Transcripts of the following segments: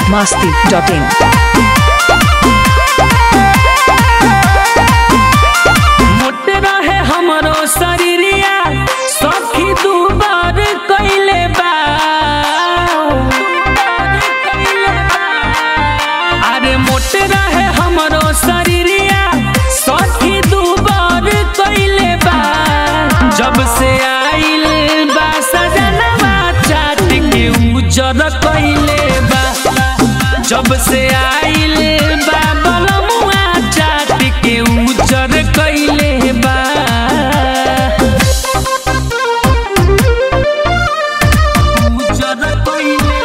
masti.in. मोटे रहे हमरो शरीरिया सखी दू बार कइले बा अरे मोटे रहे हमरो शरीरिया सखी दू बार कइले बा जब से आइल बा सजनवा चाट के उजर कइले बा जब से आइल बा बलमुआ चाट के उजर कइले बा उजर कइले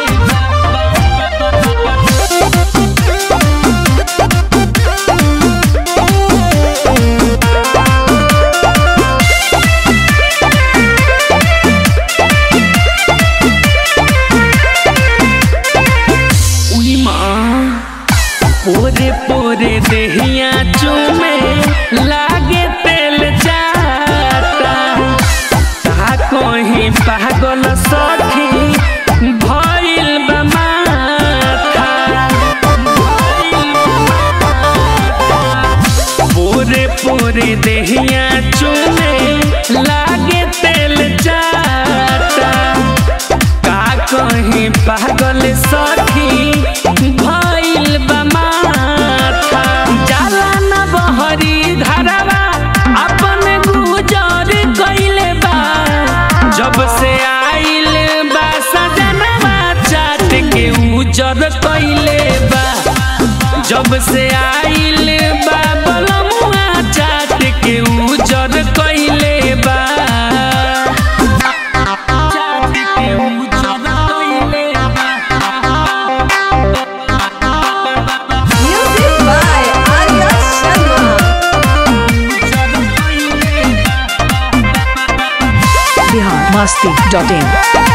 उई माँ पोरे पोरे देहिया चूमे लागे तेल जाता ता कहीं पागल सखी भइल बा माथा पोरे पोरे देहिया चूमे लागे तेल जाता का कहीं पागल सखी भइल बा माथा जाला न बहरी धरवा अपन गुजर कइले बा जब से आइल बा सजनवा चाट के उजर कइले बा जब से आइल बा बलमुआ चाट के उजर कइले बा चाट के उजर कइले बा Music by Arya Sharma. Bihar masti.in.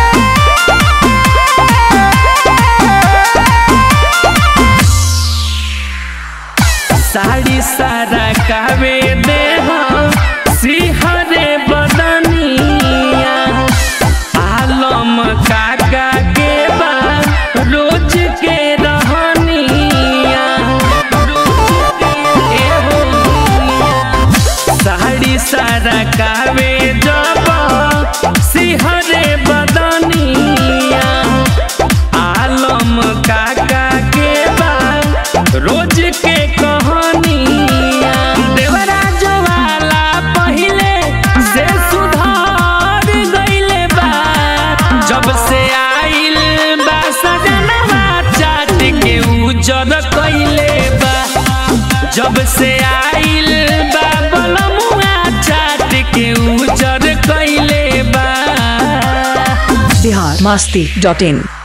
Sari सारा कावे दे सिहरे बदनिया आलम काका के बा रोज के रहनिया ए हो साड़ी सारा कावे जब सिहरे बदनिया आलम काका के बा रोज के कहानिया देवराज वाला पहिले से सुधार गइले बा जब से आइल बा सजनवा चाट के उजर कइले बा जब से आइल बा बलमुआ चाट के उजर कइले बा Bihar masti.in.